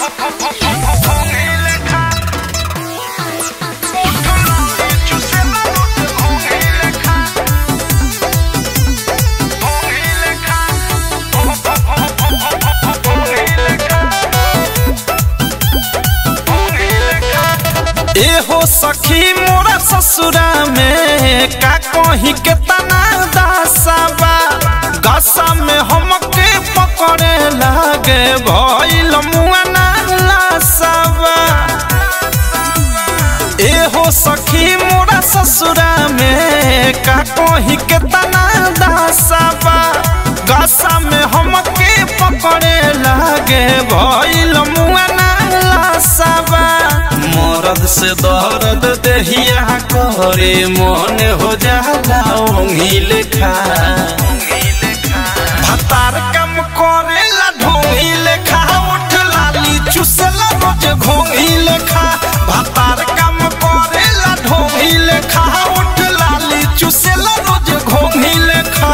एहो सखी मोरा ससुरा में का कही के तना दासाबा दशा में हमके पकड़े लागे भइल मुआना लासाबा एहो सखी मोरा ससुरा में का कही के तना दासाबा दशा में हमके पकड़े लागे भइल मुआना लासाबा मरद से दर्द देहिया करे मन हो जाला ओंगी लेखा भतार कम करेला ढोंगी लेखा उठ लाली चुसला रोज घोंगी लेखा भतार कम करेला ढोंगी लेखा उठ लाली चुसला रोज घोंगी लेखा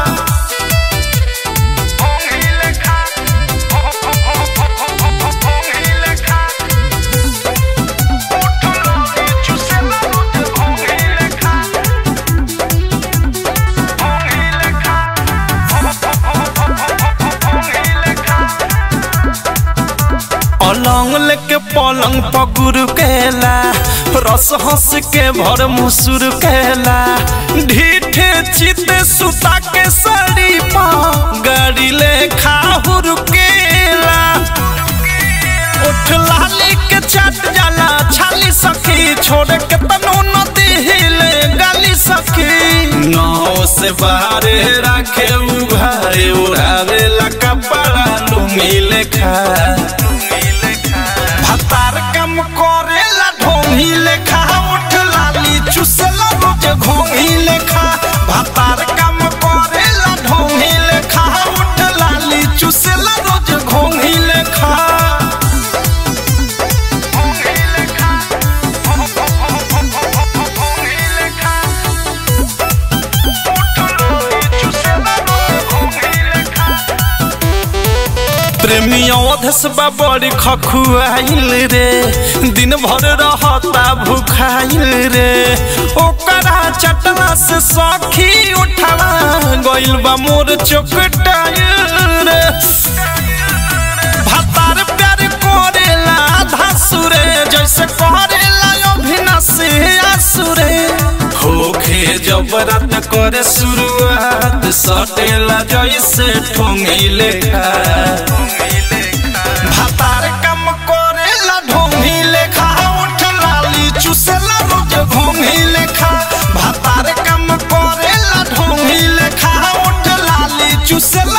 अलंग लेके पलंग पकुर केला रस हंस के भर मुसुर केला ढीठे चित सुता के सड़ी पा गाड़ी ले खाहुर केला उठ लाली के चट जाला छाली सखी छोड़ के तनो नदी हिले गाली सखी नौ से बाहरे रखे उभारे उड़ावे ला कपड़ा लुंगी लेखा भतार कम करेला ढोंगी लेखा उठ लाली चुसला रोज घोंगी लेखा भतार कम करेला ढोंगी लेखा उठ लाली चुसला रोज घोंगी लेखा प्रेमिया अधसबा बड़ी खखुआइल रे दिन भर रहता भूखाइल रे ओकरा चटना से सखी उठला गइल बा मोर चोकटाइल रे भतार प्यार करेला धासुरे जैसे करेला अभिनसे आसुरे होखे जब रात करे शुरुआत सटेला जैसे ठोंगैले भातार कम करेला ढोंगी लेखा उठ लाली चुसेला रोज घोंगी लेखा भातार कम करेला ढोंगी लेखा उठ लाली चुसेला